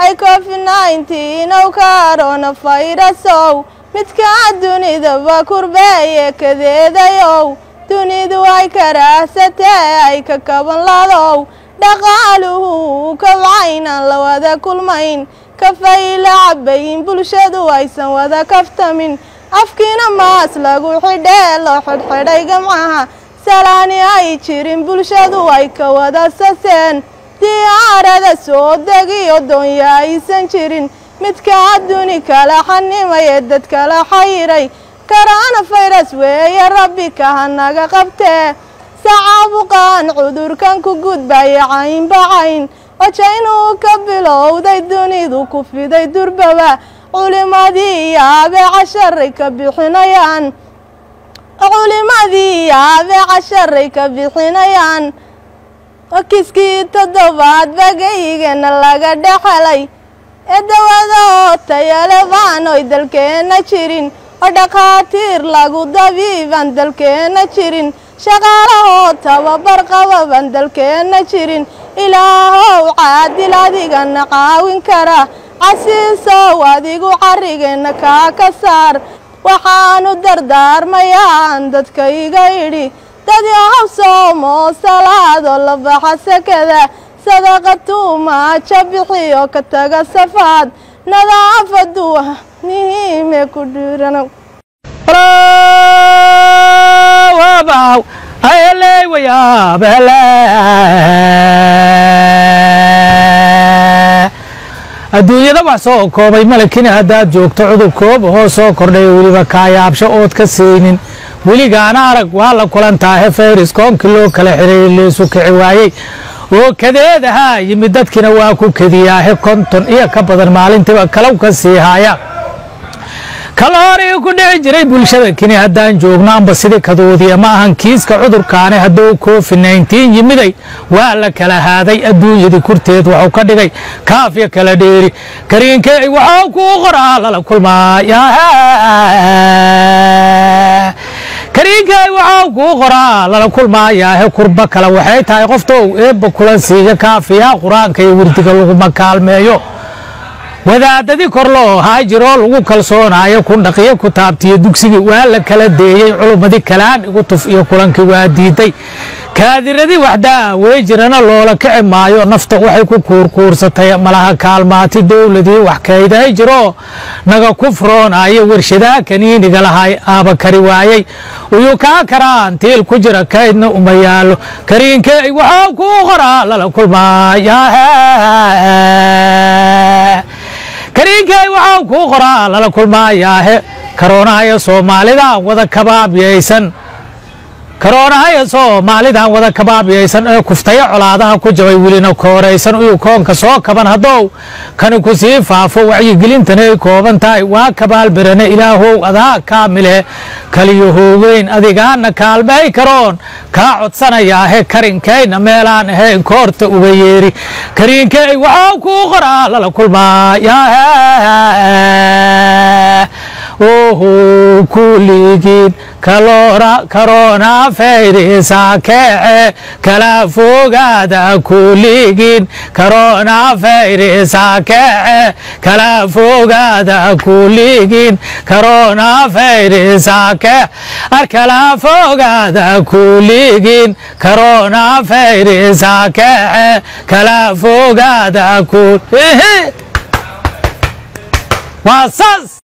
ay covid nineteen ow kaarona fayrasow midkaa dunidaba kurbeeye kadeedayow dunidu ay karaahsatee ay ka kaban ladow dhaqaaluhu kabcaynaan la wada kulmayn kafayla cabayin bulshadu aysan wada kaftamin afkiina maas lagu xidhee loo xidhxidhay gamcaha salaani ay jirin bulshadu ay ka wada saseen diyaarada soo degiyo doonya aysan jirin midkaa duni kala xanimaye dad kala xayiray karaana fayras weeye rabbi kaha naga qabtee sacaabuqaan cudurkan ku gudbaya caynbacayn wajaynuu ka bilowday dunidu ku fiday durbaba culimadii yaabe casharay ka bixinayaan culimadii yaabe casharay ka bixinayaan kiskii toddobaad bagayigana laga dhexelay ee dawadoo tayalebaan oy dalkeenna jirin oo dhakhaatiir lagu dabiiban dalkeenna jirin shaqaalahoo tababar qababan dalkeenna jirin ilaahow caadil adigana caawin kara casiisow adigu carrigeenna kaa ka saar waxaanu dardaarmayaan dadkayga idhi dad yahow soomoo salaadoo la baxa sakada sadaqa tuumaaja bixiyo ka taga safaad nadaafadu muhiime ku dhiiranow adduunyada wax soo koobay malakina haddaad joogto cudur koob hoo soo kordhay weliba kaayaabsho ood ka saynin weligaana arag waa la kulantaahe fayris koonkii loo kala xiray leesu kici waayey oo kadeed ahaa yimid dadkina waa ku kediyaahe konton iyo ka badan maalintiiba kalow ka sii haaya kala horii ku dhici jiray bulshada kini haddaan joogno amba sidii kaduudiya ma ahan kiiska cudurkaani hadduu covid nneteen yimiday waa la kala haaday adduunyadii kurteed waxuu ka dhigay kaafya kala dheeri kariinkey waxuu kuu qoraa lala kulmaaya kariinkey waxuu kuu qoraa lala kulmaayaahe kurba kale waxay tahay qoftow eebba kulan siiya kaafiya qur-aanka iyo wirdiga laguma kaalmeeyo wadaadadii kor loo haa jiroo lagu kalsoonaayo ku dhaqiyo ku taabtiyo dugsigii waa la kala deeyey culummadii kalaan igu tuf iyo kulankii waa diiday kaadiradii waxdaa wey jirana loola kici maayo nafta waxay ku kuurkuursatay malaha kaalmaati dowladii wax kayday jiroo naga ku furoonayo warshadaa kaniiniga lahay aaba kari waayey uyuu kaa karaan tiil ku jira kaydna uma yaalo kariinkey waxuu kuu qoraa lala kulmaaya kariinkey waxuu kuu qoraa lala kulmaayaahe karoonahaya soomaalidan wada kabaabyaysan karoonahaya soomaalidan wada kabaabyaysan ee kuftaya colaadaha ku jabay welina kooraysan uyuu koonka soo kaban haddow kani ku sii faafo wacyigelintana ay kooban tahay waa kabaalbirane ilaahow adaa kaamile kaliyo hoogeyn adigaana kaalmay karoon kaa codsanayaahe karinkayna meelaan ahayn koorta uga yeeri kariinkey waxuu kuu qoraa lala kulmaaya oho kuligiin karoona fayrisa keece kala fogaada kuligiin karoona fayrisa keece kala fogaada kuligiin karoona fayrisa kee ar kala fogaada kuligiin karoona fayrisa keece kala fogaada kul waa saas